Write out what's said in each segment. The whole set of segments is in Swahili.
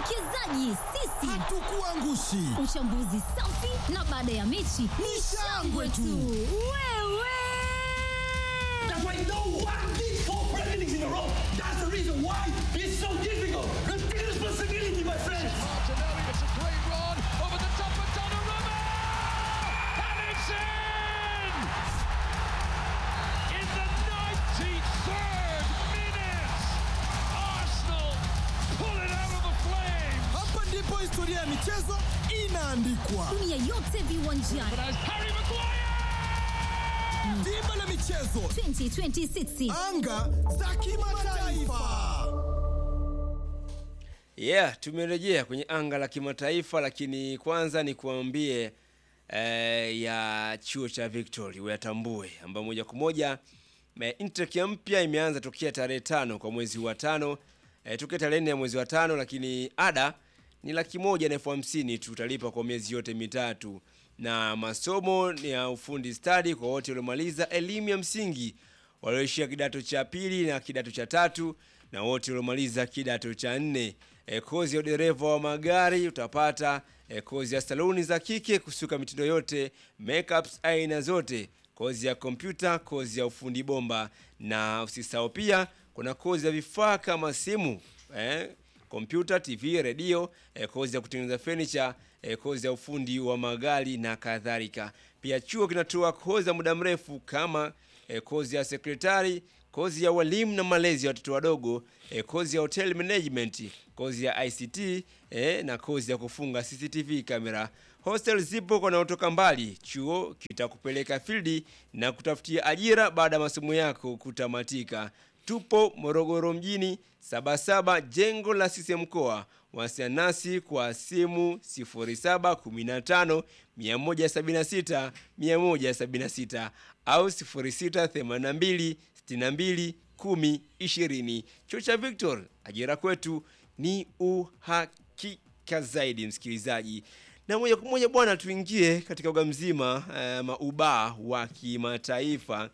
Wawekezaji sisi Hatukuangushi. Uchambuzi safi na baada ya mechi ni shangwe tu. Wewe That's why no one did four Premier Leagues in a row. That's the reason why it's so difficult. Take responsibility, my friends. Martinelli, it's a great run over the top of Donnarumma! And it's in! In the 93rd minute, Arsenal pull it out of the flames! Hapa ndipo historia ya michezo inaandikwa. dunia yote viwanjani But as Harry Maguire! Dimba la michezo, 2026 anga za kimataifa. Yeah, tumerejea kwenye anga la kimataifa, lakini kwanza ni kuambie eh, ya chuo cha Victory uyatambue, ambayo moja kwa moja eh, intake ya mpya imeanza tokea tarehe tano kwa mwezi wa tano eh, tokea tarehe nne ya mwezi wa tano, lakini ada ni laki moja na elfu hamsini tu utalipa kwa miezi yote mitatu, na masomo ni ya ufundi stadi kwa wote waliomaliza elimu ya msingi walioishia kidato cha pili na kidato cha tatu na wote waliomaliza kidato cha nne. E, kozi ya udereva wa magari utapata e, kozi ya saluni za kike kusuka mitindo yote, makeups aina zote, kozi ya kompyuta, kozi ya ufundi bomba, na usisahau pia kuna kozi ya vifaa kama simu eh, kompyuta, TV, redio, eh, kozi ya kutengeneza furniture, eh, kozi ya ufundi wa magari na kadhalika. Pia chuo kinatoa kozi ya muda mrefu kama eh, kozi ya sekretari, kozi ya walimu na malezi ya watoto wadogo, eh, kozi ya hotel management, kozi ya ICT eh, na kozi ya kufunga CCTV kamera. Hostel zipo kwa wanaotoka mbali. Chuo kitakupeleka fieldi na kutafutia ajira baada ya masomo yako kutamatika. Tupo Morogoro mjini, Sabasaba, jengo la CCM mkoa. Wasiliana nasi kwa simu 0715 176 176 au 0682 62 10 20. Chuo cha Victor, ajira kwetu ni uhakika zaidi, msikilizaji. Na moja kwa moja bwana, tuingie katika uga mzima eh, maubaa wa kimataifa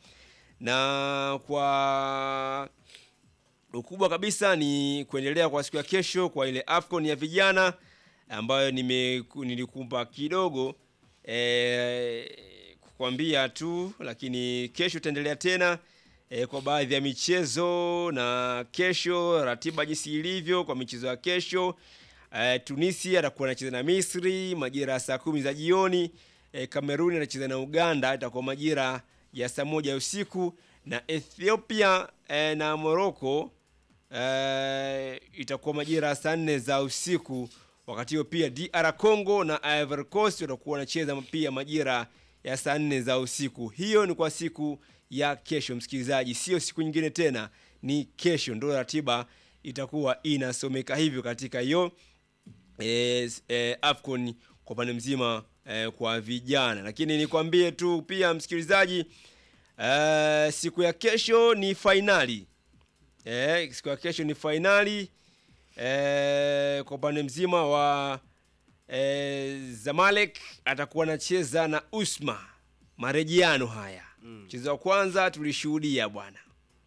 na kwa ukubwa kabisa ni kuendelea kwa siku ya kesho kwa ile AFCON ya vijana ambayo nime nilikumpa kidogo eh, kukwambia tu, lakini kesho itaendelea tena eh, kwa baadhi ya michezo na kesho ratiba jinsi ilivyo kwa michezo ya kesho eh, Tunisia atakuwa anacheza na Misri majira ya saa kumi za jioni. Eh, Kameruni anacheza na Uganda itakuwa majira ya saa moja usiku na Ethiopia eh, na Morocco eh, itakuwa majira ya saa nne za usiku. Wakati huo pia DR Congo na Ivory Coast watakuwa wanacheza pia majira ya saa nne za usiku. Hiyo ni kwa siku ya kesho, msikilizaji, sio siku nyingine tena, ni kesho ndio ratiba itakuwa inasomeka hivyo katika hiyo eh, eh, AFCON kwa upande mzima eh, kwa vijana. Lakini nikwambie tu pia msikilizaji, eh, siku ya kesho ni fainali eh, siku ya kesho ni fainali eh, kwa upande mzima wa eh, Zamalek atakuwa anacheza na Usma, marejeano haya mchezo wa kwanza tulishuhudia bwana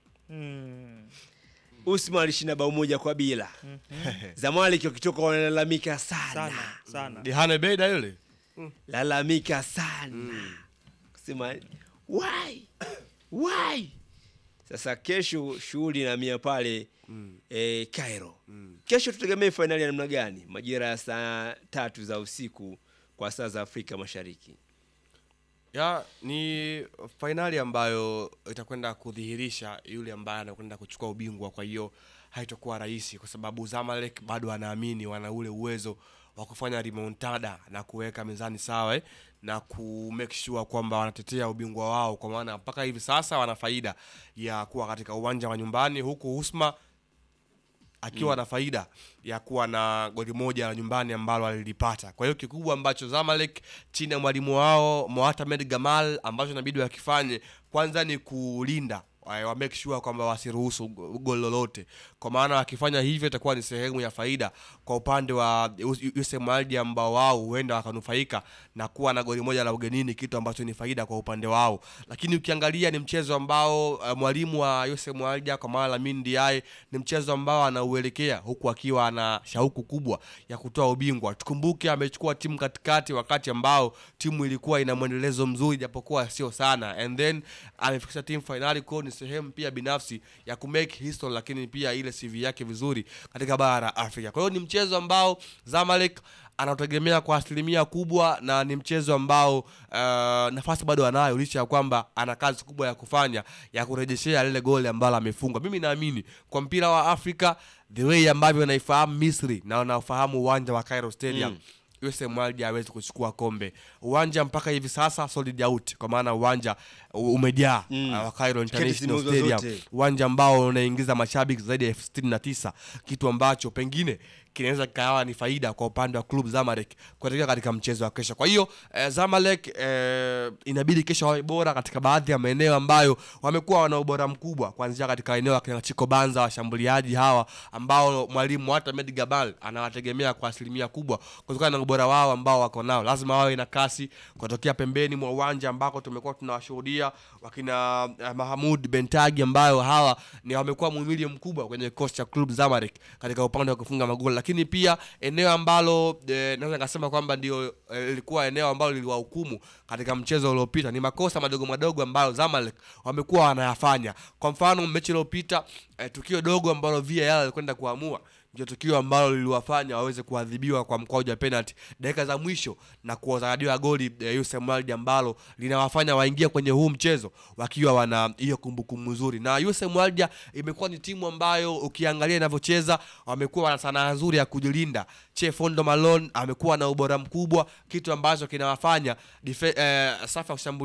Usma alishinda bao moja kwa bila. Zamalek wakitoka wanalalamika sana, sana sana Dihane Beida yule lalamika sana kusema why why. Sasa kesho shughuli na mia pale eh, Cairo. Kesho tutegemee fainali ya namna gani? Majira ya saa tatu za usiku kwa saa za Afrika Mashariki. ya ni fainali ambayo itakwenda kudhihirisha yule ambaye anakwenda kuchukua ubingwa. Kwa hiyo haitakuwa rahisi, kwa sababu Zamalek bado anaamini wana ule uwezo wa kufanya remontada na kuweka mezani sawa eh, na ku make sure kwamba wanatetea ubingwa wao, kwa maana mpaka hivi sasa wana faida ya kuwa katika uwanja wa nyumbani, huku Usma akiwa na faida ya kuwa na goli moja la nyumbani ambalo alilipata. Kwa hiyo kikubwa ambacho Zamalek chini ya mwalimu wao Mohamed Gamal ambacho inabidi wakifanye kwanza ni kulinda eh, wa make sure kwamba wasiruhusu go- goli lolote, kwa maana wakifanya hivyo itakuwa ni sehemu ya faida kwa upande wa USM Alger ambao wao huenda wakanufaika na kuwa na goli moja la ugenini, kitu ambacho ni faida kwa upande wao. Lakini ukiangalia ni mchezo ambao uh, mwalimu wa USM Alger kwa maana Lamine Ndiaye ni mchezo ambao anauelekea huku akiwa ana shauku kubwa ya kutoa ubingwa. Tukumbuke amechukua timu katikati wakati ambao timu ilikuwa ina mwendelezo mzuri japokuwa sio sana, and then amefikisha timu fainali. Kwao ni sehemu pia binafsi ya kumake history, lakini pia ile CV yake vizuri katika bara la Afrika. Kwa hiyo ni mchezo ambao Zamalek anategemea kwa asilimia kubwa na ni mchezo ambao uh, nafasi bado anayo licha ya kwamba ana kazi kubwa ya kufanya ya kurejeshea lile goli ambalo amefunga. Mimi naamini kwa mpira wa Afrika the way ambavyo naifahamu Misri na wanaofahamu uwanja wa Cairo Stadium mm. USM Alger hawezi kuchukua kombe. Uwanja mpaka hivi sasa sold out, kwa maana uwanja u- umejaa mm. wa Cairo International zimeuzwa Stadium, zote. uwanja ambao unaingiza mashabiki zaidi ya elfu sitini na tisa kitu ambacho pengine kinaweza kikawa ni faida kwa upande wa club Zamalek kuelekea katika mchezo wa kesho. Kwa hiyo eh, Zamalek eh, inabidi kesho wawe bora katika baadhi ya maeneo ambayo wamekuwa wana ubora mkubwa, kuanzia katika eneo la kina Chico Banza, washambuliaji hawa ambao mwalimu hata Medi Gabal anawategemea kwa asilimia kubwa kutokana na ubora wao ambao wako nao. Lazima wawe na kasi kutokea pembeni mwa uwanja ambako tumekuwa tunawashuhudia wakina eh, Mahamud Bentagi ambayo hawa ni wamekuwa muhimili mkubwa kwenye kikosi cha club Zamalek katika upande wa kufunga magoli, lakini pia eneo ambalo eh, naweza nikasema kwamba ndio eh, lilikuwa eneo ambalo liliwahukumu katika mchezo uliopita ni makosa madogo madogo ambayo Zamalek wamekuwa wanayafanya. Kwa mfano mechi iliyopita eh, tukio dogo ambalo VAR alikwenda kuamua ndio tukio ambalo liliwafanya waweze kuadhibiwa kwa mkwaju wa penalty dakika za mwisho na kuwazawadiwa goli eh, USM Alger ambalo linawafanya waingie kwenye huu mchezo wakiwa wana hiyo kumbukumbu nzuri. Na USM Alger imekuwa ni timu ambayo ukiangalia inavyocheza wamekuwa wana sanaa nzuri ya kujilinda. Che Fondo Malone amekuwa na ubora mkubwa, kitu ambacho kinawafanya dife- eh, safu ya kushambulia